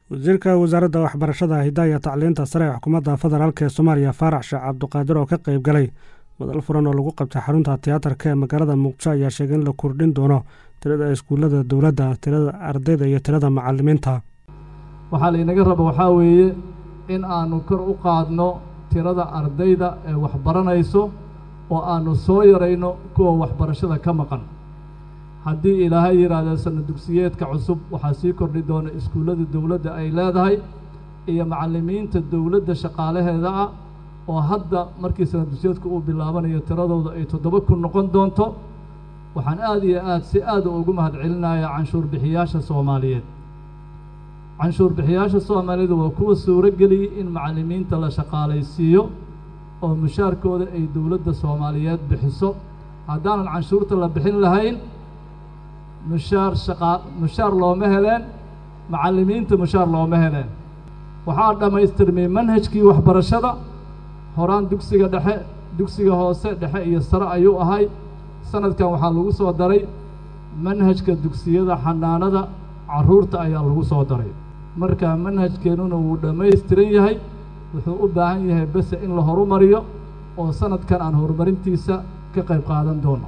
wasiirka wasaaradda waxbarashada hidaaya tacliinta sare ee xukuumadda federaalk ee soomaaliya faarax sheekh cabduqaadir oo ka qayb galay madal furan oo lagu qabtay xarunta tiyaatarka ee magaalada muqdisho ayaa sheegay in la kordhin doono tirada iskuullada dowladda tirada ardayda iyo tirada macalimiinta waxaa laynaga raba waxaa weeye in aanu kor u qaadno tirada ardayda ee waxbaranayso oo aanu soo yarayno kuwa waxbarashada ka maqan haddii ilaahay yidhaahdo sana dugsiyeedka cusub waxaa sii kordhi doona iskuullada dowladda ay leedahay iyo macallimiinta dowladda shaqaalaheeda ah oo hadda markii sana dugsiyeedku uu bilaabanayo tiradooda ay toddoba kun noqon doonto waxaan aada iyo aad si aada ugu mahad celinayaa canshuur bixiyaasha soomaaliyeed canshuur bixiyaasha soomaaliyeed waa kuwa suuro geliyey in macallimiinta la shaqaalaysiiyo oo mushaarkooda ay dowladda soomaaliyeed bixiso haddaanan canshuurta la bixin lahayn mushaar shaqaa mushaar looma heleen macallimiinta mushaar looma heleen waxaa dhammaystirmay manhajkii waxbarashada horaan dugsiga dhexe dugsiga hoose dhexe iyo sare ayuu ahay sanadkan waxaa lagu soo daray manhajka dugsiyada xanaanada carruurta ayaa lagu soo daray marka manhajkeennuna wuu dhammaystiran yahay wuxuu u baahan yahay bese in la horumariyo oo sanadkan aan horumarintiisa ka qayb qaadan doono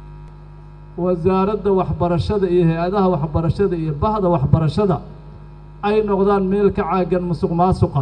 wasaaradda waxbarashada iyo hay-adaha waxbarashada iyo bahda waxbarashada ay noqdaan meel ka caagan musuq maasuqa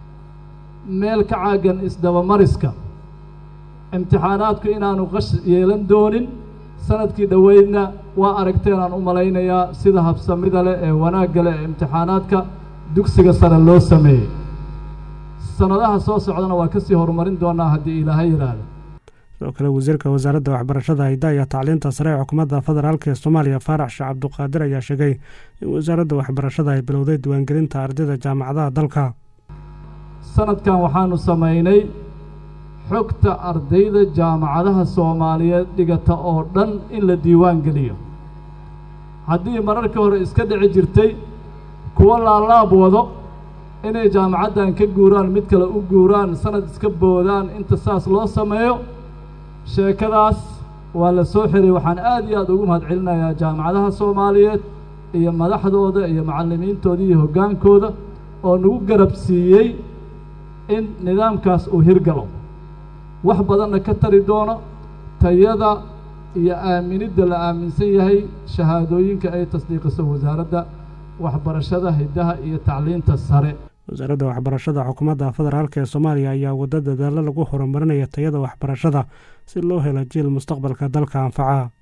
meel ka caagan isdabamariska imtixaanaadku inaanu qash yeelan doonin sanadkii dhoweydna waa aragteen aan u malaynayaa sida habsamida leh ee wanaagga leh ee imtixaanaadka dugsiga sare loo sameeyey sanadaha soo socdana waa ka sii horumarin doonaa haddii ilaahay yidhaahdo sidoo kale wasiirka wasaaradda waxbarashada hidaaya tacliinta sare ee xukuumadda federaalk ee soomaaliya faarax sheekh cabduqaadir ayaa sheegay in wasaaradda waxbarashada ay bilowday diiwaangelinta ardayda jaamacadaha dalka sanadkan waxaanu samaynay xogta ardayda jaamacadaha soomaaliyeed dhigata oo dhan in la diiwaan geliyo haddii mararka hore iska dhici jirtay kuwo laalaab wado inay jaamacaddan ka guuraan mid kale u guuraan sanad iska boodaan inta saas loo sameeyo sheekadaas waa la soo xiray waxaan aad iyo aad ugu mahad celinayaa jaamacadaha soomaaliyeed iyo madaxdooda iyo macallimiintooda iyo hoggaankooda oo nagu garab siiyey in nidaamkaas uu hirgalo wax badanna ka tari doono tayada iyo aaminidda la aaminsan yahay shahaadooyinka ay tasdiiqiso wasaaradda waxbarashada hiddaha iyo tacliinta sare wasaaradda waxbarashada xukuumadda federaalk ee soomaaliya ayaa waddo dadaalo lagu horumarinaya tayada waxbarashada si loo helo jiil mustaqbalka dalka anfaca